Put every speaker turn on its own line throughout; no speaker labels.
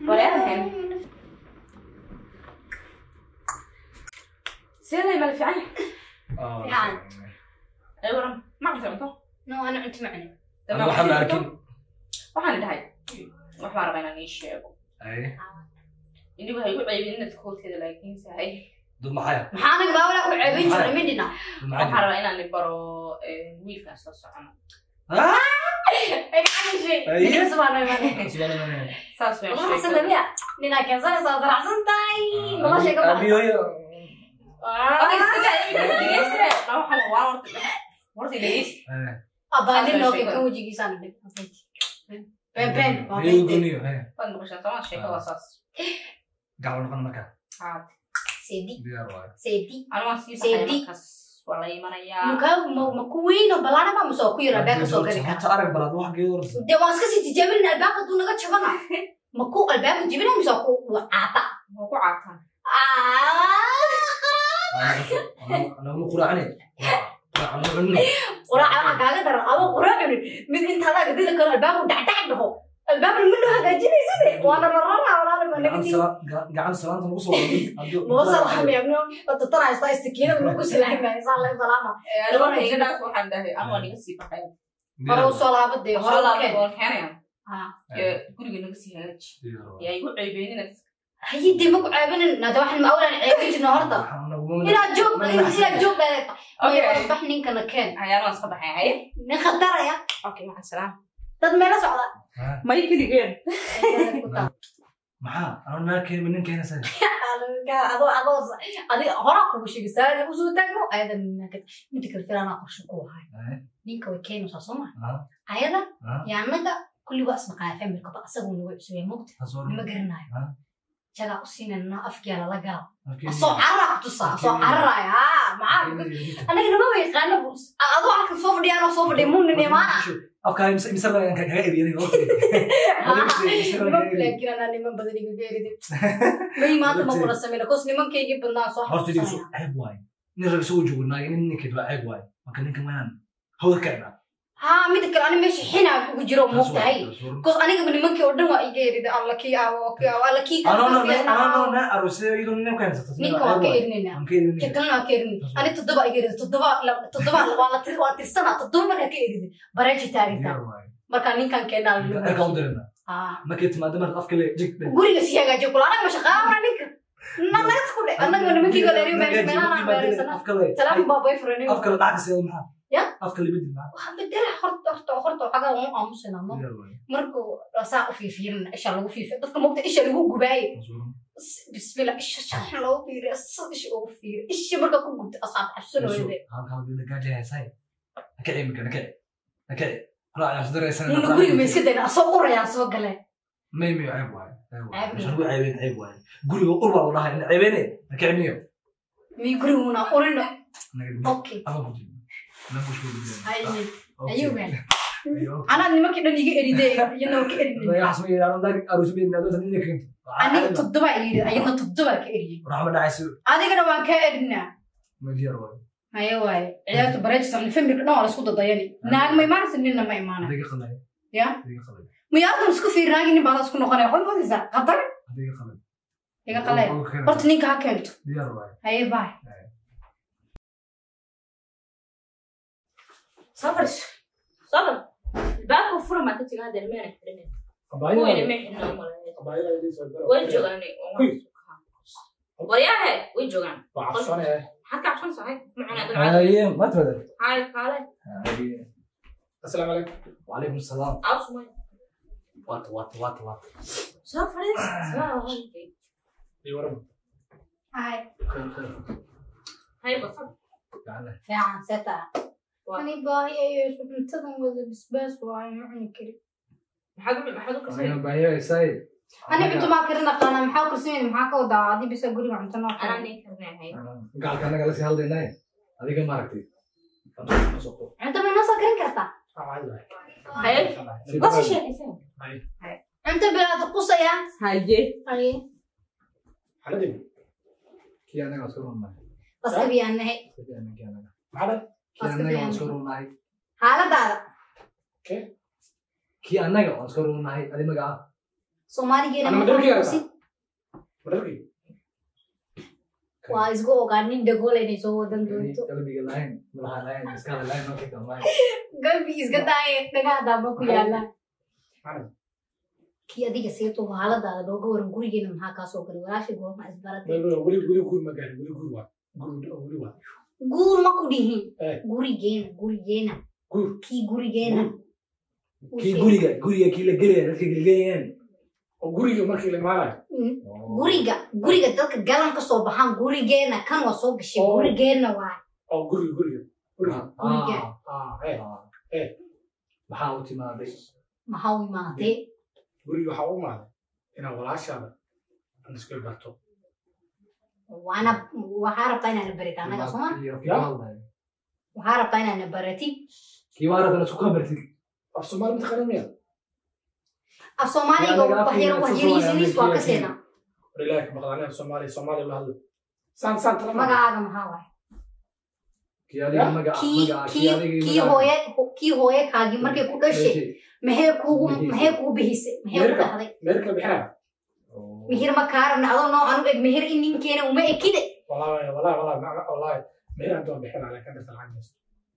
Walaalahan. Sidee mal fiican
Fiican.
ay waran ma cunto cunto
no ana cunto macne
Aniga waxaan la arkin.
waxaan dhahay wax baan rabaa inaan ii sheego
Ay,
inigu waxay ku ceybin inaad koodkeeda laakiin sahay
dad maxaya?
maxaa anaga baawala ku ceebin jirnay midina
Dad
waxaan
maxaya?
rabaa inaan baro wiilkaan soo socono
Ah,
ay gacan shay
Ay.
ninka subhanahu wa ta'ala
subhanallah.
saas way
Walahi xasan dabiya ninaa keensanaysa waa daracsan tahay noloshay ka
Abi, hooyo. Eh,
abaadin loo kan wajigiisaan dhig ben ben waa
iyagu
ben
goniyo, eh. Gacan noqon marka.
seedi
Diyaar waaye.
seedi mukaa ma ma ku weyn oo balaana ba masoo ku yara albaabka soo geli kara
Horta arag balaad wax geedo horta.
dee waan iska sii tijaabin albaabka duu naga jabana ma ku albaabka jibina mise ku caata
Anaguna quraacane. Quraac ma cunno.
quraaca waxaa kaaga daran adoo quraac cunin mid inta laga dili karo albaabku dhacdhac dhaho albaabna ma loo hagaajinaysade waana la raraa walaala ma naga
Gacan
tii
sala- ga- gacan salaanta nagu soo waday. Hadduu-
moosa lahamiyabno watatanaysta istikiinada lagu salaamaya saa laga salaama hore u soo laabadee hore u keen Ah.
guriga naga sii hagaaji
Diyaar waaye.
yaa igu ceybeenina
haye dee maku ceebinin nade waxaan ma awlaan ceebin jirna horta
Waxaan nagu-
inaad joog
Ma-
inaad joog
Okay.
bax ninkana keen
ayaana waan iska baxay haye
nin khataraya
okay maxaan salaam
dad meela socda
Ah,
may keligeen
maxaa? Anuu naa keenay, nin keenay isaga.
adoo adoo adi hora kugu sheegi saari usoo taagno ayadan midda kale filaanaa qorshe ku ahay
Eh,
ninka way keenaysaa soo ma
ah,
ayada
ah,
yaa anaga kulli waa ismaqaaya familkaba asaguu nagu cusubay mugta
taas oo
nima
dhan.
garanayo
Ah.
jagaa u siinayna afkiyaa lala gala
Okay.
asoo carara kutusaa asoo cararaya haa maxaa anaga nama yaqaano adoo halkan soo fadhiya anoo soo fadhiya muunin imaana
afkaa imse imse baan kaga eriyay
laakiin anaa niman badan iga geeride may maanta ma kula sameyna kos nimankaygii badnaa soo
horta diisu
xasuusanaya
ceeb waaye nin rag isagoo joogo naag nin ninkeed waa ceeb waaye marka ninka mayaan hawada kacna
haa mida kale ani meesha xinaa ugu jiro muugtahay kos anigaba nimankii oo dhan waa iga eride alla kii aawo kii aawo alla kii
anano na arosay iyadoo nin ka haysata
ninka waa ka erinayna
aan ka erin
ka kalena waa ka erin ani toddoba iga eride toddoba la- toddoba waa la tir- waa tirsana toddoba markaa ka eride bareeji taaginta
diyaar waaye
markaa ninkan keenaa
erka u dirina
haa
markay timaado marka afka le jig
guriga si hagaajiyo kula anaga ma shaqaamana ninka nanaga ku dhe anaga nimankii kale eri meelaha meelaysana
afka le
telefoon baa boyfriend
afka le dhaca kasii maxaa
Ya?
afka le bedel maxaa
waxaa bedela horta horta horta waxagaa umu aamusina no
diyaar waaye
markuu saa u fiirfiirina isha lagu fiirfiir dadka mogta isha lagu gubaaye bismillah isha shax loogu fiiriya sad isha ugu fiiriya isha marka ku gubta asaab cabsanooyade
halkaa bila gaaja haysay nakaci marka nakaci nakaci raaca isdaraysan
nuna guriga ma iska dayna asoo urayaan soo galeen
may miyo ceeb waaye ceeb waaye
Ceeb
meesha lagu ceebeen ceeb waaye guriga ur baa la dhahay ina ceebeene nakaci miyo
mi guriguna urino
naga
okay
ama ku jiro na ku shuu
Ay,
Okay.
ayuu meel
Ayo.
anaa nimankii dhan iga eridee iyadoo ka eridin
Laga xasmo iyo aan dag arus bin nado tan inay keento.
aniga toddoba yiri ayadna toddoba ka eriyey
Rahma dhacayso
adigana waan kaa erinaa
ma diyaar waaye.
haye waaye ciyaarta bareejis ani familka dhan waa la isku dadayani naag ma imaanaysa ninna ma imaanay
Adiga qalay.
Ya?
Adiga qalay.
miyaardan isku fiirinaagi nin baada isku noqonaya waxay moodaysaa qatar
Adiga qalay.
iga qalee horta ninka ha keento
diyaar waaye.
haye baay
soo fadhiso soo fadhi baabka fura maa ka tiga hadda ilmeena xidhinin
Abayo.
kuwa ilmee xidhina umaleeya
Abayo ay diisay.
way joogaan waryahe way joogaan
Baxsanaya.
maxaad ka cabsan sahay macunaa dabcad
Aye, ma tawada.
haay kaale
Aye. Assalaamu alaykum. Wa alaykum salaam.
awsumay
Wat wat wat wat.
soo fadhiis
Iyo waran.
haye
hay basad
Gaana.
fiican seeta
Waa.
ani baahi ayo cuntadan wada basbaas waayo ma cuni kari
maxaad u maxaad u kasay
Ayo bayo ay say.
ani cunto maa karin aqaana maxaa kursimayna maxaa ka wadaa adi bisa guriga cunto noo
anaa
karin
nin karnaahay
Gaalka anaga la sii hadlaynay. Adiga ma aragtay.
cunto ma inoo soo karin kartaa
haye wasi sheekaysan
cunto bilaad qusaya
haye
haye
Haladin. Kii anaga soo runay.
qaskabiyaan nahay
Kii anaga anaga. Maxaa? Kii anaga soo runay.
xaaladaada
kii annaga waan iska runahay adi magaca
soomaaligeena
Ana
ma
madharkii
fahmaysid
madharkii
waa isku ogaa nin dhagoole inay soo wadan doonto
qalbiga lahayn madaxa lahayn maskaxda lahayn markay dhammaan
galbi iska daaye dhagaadaaba ku yaala
Ana.
kii adiga seeto haaladaada looga waran gurigeena maxaa kaa soo galay walaasha goorma isbaratay
weli weli guur ma gaarin weli guur waa guur weli waa
guur ma ku dhihin
Eh.
gurigeena gurigeena
guur
kii gurigeena
kii guriga guriga kii la gelaya dadka gelgelayaan
oo guriga markii la imaanayo
Mm. guriga guriga dadka galan ka soo baxaan gurigeena kan waa soo gashay
Oh.
gurigeena waa
oo guriga guriga guriga
Guriga.
ah eh eh.
maxaa u timaaday
maxaa u imaatay
guriga waxaa u imaaday inaad walaashaada aan isku barto
waana waxaa rabtaa inaana barita annaga sooma waxaa rabtaa inaana baratid
kii waaratan isku kabartid
af soomaali mataqaana miya
af soomaaliga
Yaa naga
wax yar
afkeena
wax
soo
yariisiis waa ka
Soomaaliya,
seenaa
war ilaahi ka maqlaan aniga soomaaliya soomaaliya la hadlo saan saan tala ma
magacaaga maxaa waay
kii adiga magaca
kii
magaca
kii
adiga
kii hooye kii hooye kaagii markay ku dhashay maxay kuugu maxay kuu bihisay maxay ku
Meherka.
dhahday
meel kala bixinaya
mihir ma kaarabna adoo noocan u eg mihir in ninkeena uma ekide
wallahi wallahi wallahi ma- wallahi meel aan doon bixinaya laakiin dadka lacag haysto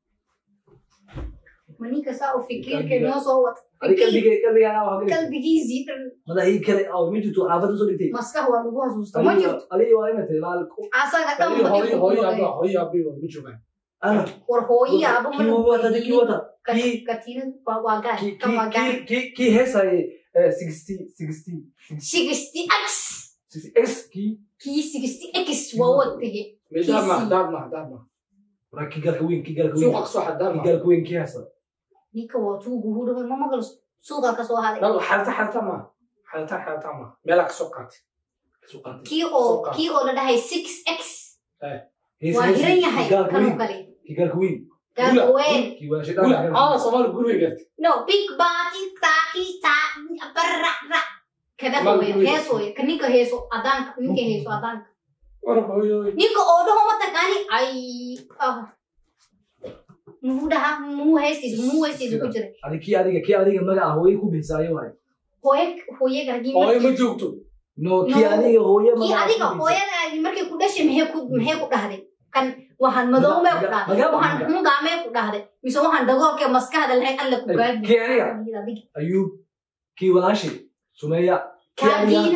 ma ninka saa u fikirka noo soo wad
adiga qalbiga qalbiga anaa waa qalbiga
qalbigiisii dhan
madaxii kale oo ma jirto xaafadda soo dhigtay
maskax waa lagu hasuusta ma jirto
adiga waa inay tahay laal
asaga dhan
hooyo
badi
hooyo
ku
hooyo
gubay.
abba hooyo abbi ma joogaan
ana
war hooyi aba
kii wata kii wata kii
katiinad waa waa gaar
kii
kan waa gaar
kii kii kii heesay sixty sixty
sixty x
x kii
kii sixty x waa wadaye
daad ma
Kiisii.
daad ma daad ma
waa kii galka weyn kii galka weyn
suuqa kasoo xad daad
kii
ma
galka weyn kii heesa
ninka waa tuugu hudhawe ma maqlo suuqa ka soo haday
dal xalta xalta ma xalta xalta ma meelaa kasoo qaatay
suuqaantay
kii oo
Suuqa.
kii oo la dhahay six x
Hees-
waa
hees-
hiran yahay
kii galka
kanoo
weyn
kale
kii galka weyn
gaarka weyn
kii waa shay
guri
dhan
aa soomaali guri gartay
no big bati taki ta barra ra kada
Mal
hooyo
guri.
hees hooyo ka ninka heeso adaanka ninka heeso adaanka
war hooyo
ninka oo dhaho mataqaani ay ah muxuu dhahaa muxuu heestiisa muxuu heestiisa ku jiray
adi kii adiga kii adiga magaca hooye ku bixisaayo waay
hooye hooyaga haddii
hooyo ma
markii
joogto
no kii
No.
adiga hooye
kii
magaca
adiga
ku bixisay.
hooyadaagi markay ku dhashay maxay ku maxay ku dhahday kan waxaan madoomee ku dhahday
Magaca-
waxaan
magaca-
xungaamee ku dhahday mise waxaan dagoolkee maskaxda lahayn alle ku gaadi
kii aniga ayuub kii walaashi sumeeya kii adiga
kaagiina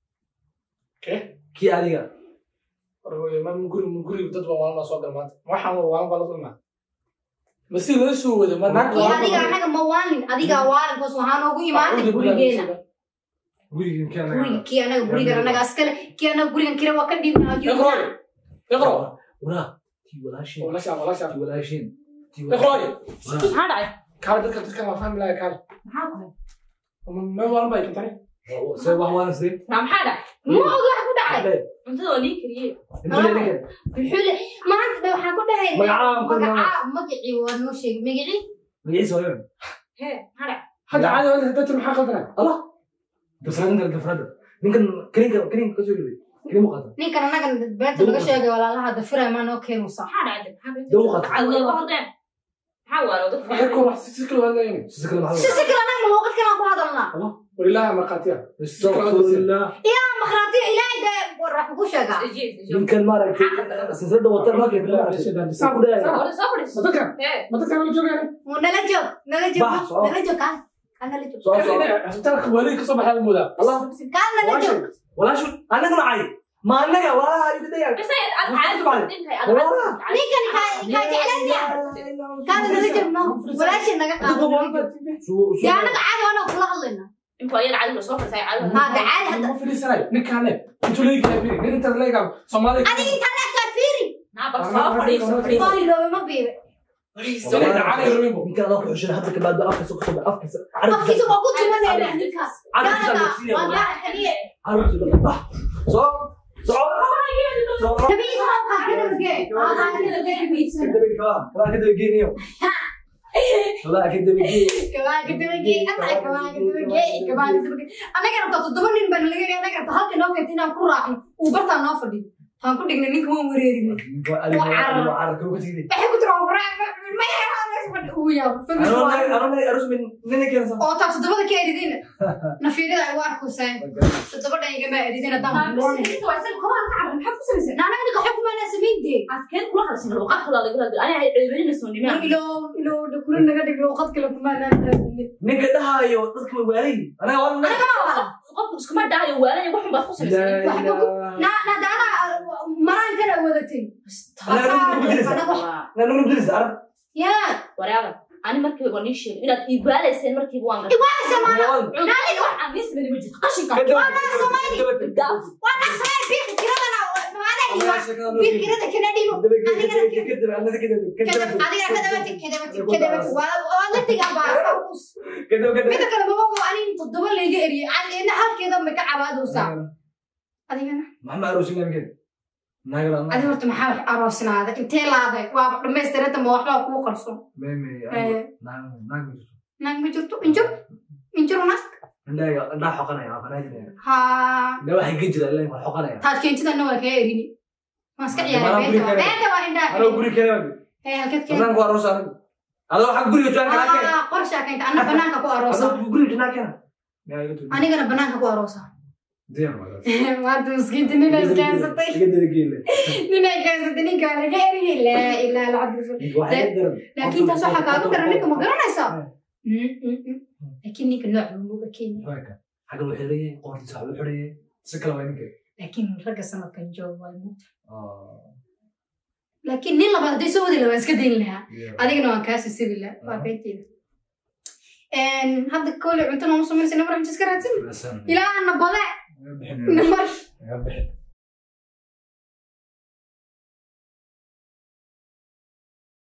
kii adiga
war hooyo ma guri guri dad baa waalana soo gal maanta waxaan waa waalan baa la soo imaa ma si loo soo wada ma naag
kii adiga anaga ma waalin adiga waalin bas waxaa noogu imaatay gurigeena
gurigan kii anaga
guriga kii anaga gurigan anaga askale kii anaga gurigan kire waa ka dhiibnaa
iqrooy iqro
waraa kii walaashin
walaasha walaasha
kii walaashin kii
iqrooy
maxaa dhacay
kaale dadka dadka ma fahmi lahay kaale
maxaa ku
ma waalan baa kintani
see wax waan sidee
ma maxaa dhacay
ma oga waxa ku dhacay
cuntada waa nii kariyey
inta leeyahay
muxuu le maanta dha waxaan ku dhahay
Magacaa ku dhahay.
magacaa magacii waa noo sheegay magacii
magaciisa waa
hee maxaa dhacay
hadda caadi wada dadka maxaa qaldanay
gafrada gafrada ninkan karinka karinka kasoo dhibay karin muuqata
ninkan anagan beenta laga sheegay walaalaha dafira maa noo keenusa
maxaa dhacay maxaa
Dawqa.
dhacay waa hordeen maxaa waalo dad
waxay ku wax si kala hadlayeen
sisa kale
si
maxaa
si kale anaga luuqad kalaan ku hadalnaa
war ilaaha markhaatiya
astagfirullah
makhraatiya ilaahay dee war wax ku sheegaa
Ejiid, ejiid.
ninkan maaragtay silsilada wata markay ku dhaya
Soo fadhi, soo fadhi.
ma dadka
Hee,
ma dadka la joogeen
Mu nala joog nala joog
Bah, soo.
nala joog kaan kaan nala joog
soo soo
asbitaalka waalid kasoo baxay moodaa
allah
kaan nala joog
walaashu anaga macay ma anaga waa igu daya
bas ay ad caadi
Walaal.
fadhin tahay, ad caadi
Walaal.
fadhin.
ninkan kaa kaa jeclaantiya kaan nala joog no walaashin naga qaado nala joog dee anaga caadi wana kula hadlayna
Intuu ayada caadi la soo fadhisay, caadi la-
haa dee caadi hadda
ma fadhiisanay ninkaane intuu leegi kala firi nin intaas leegaa soomaaliya
adiga intaa leegtaa fiiri
Naa, bal soo fadhiiso, fadhiiso.
waa iloobe ma biibe
Soomaaliya caadi rabinbo
ninkan adaa ku xushin hadda ka baado afkiisa ku soo afkiisa
afkiisa waa ku tumanayna ninkaas
Carabkiisa
gaalaga
la siiyay,
waa
walaal.
gaala kaliya
carabkiisa bah soo soo soo
nabiga waa qaadana magee waa qaadana magee kabaa kadabagee anaa kabaa kadabagee kabaa kadabagee anaga rabtaa toddoba nin baan laga yaga anaga rabtaa halka noo keenta inaan ku raacno uu bartaa noo fadhiyo taan ku dhigna ninka waan wareerina waxay ku tira waan raac fadhi ugu yaabo family
Ano
waa-
naag ano naag arus min nina keensan.
oo taa toddobada ka eridina nafiirada ay u arkuseen toddobadan igama eridin haddaan kuloonay
Inta waa isaga kobaha ka carra maxaa ku samaysay
naanaga ninka waxba kumaanaa samaynte
afkeed kula hadashay luuqad kale lagu hadlo aniga ay ceebinina soo nimaan
ilo ilo kula naga dhig luuqad kale kumaanaa
Ninka dhahayo dadka ma waalay. Anaga waan naag.
qofku iskuma dhahayo waalaya waxun baad ku samaysay
La
waxba ku-
ilaha.
na na daana maraan kana wadatay
Anaga
Asaa-
nungu bilis.
anaga-
Na nungu bilis arab.
yaa
waraaga ani markiiba waan ii sheegay inaad iibaalayseen markiiba waan gashay
iwaasa maana
naaniga wax aan ii samaynin ma jirto qashinka
waa naqsay biiq kiradana maana dhiwa biiq kirada kana dhibo kadab adiga kadabati kadabati kadabati waa waa la digaa baasa us mida kale maba qabo anin toddoba layga eriyay cadina halkeeda ma ka cabaadaysaa adigana adi horta maxaa wax aroosnaada intee laaday waaba dhammaystiranta ma waxbaa kuu qarso naag ma jirto injir injir naag haa taad keentidana waa kaa erini waan iska ciyaaray beenta waa beenta waa indhaa ee halkeed keen aa qorshaa keenta anna banaanka ku aroosa anigana banaanka ku aroosa maanta miskiinta ninay keensatay ninay keensatay ninkaa laga eriyay laa ilaa alcabdi laakiin taas waxaa kaaga dara ninka ma garanaysaa laakiin ninka nooc muga kenya laakiin ragga sanadkan joog waa mugta laakiin nin labaad hadday soo wadi lahaa waan iska dayn lahaa adigana waan kaa sisibi lahaa waa beenteyda hadda koole cunto nooma samaynaysa namar inta iska raadsan ilaahana bade namar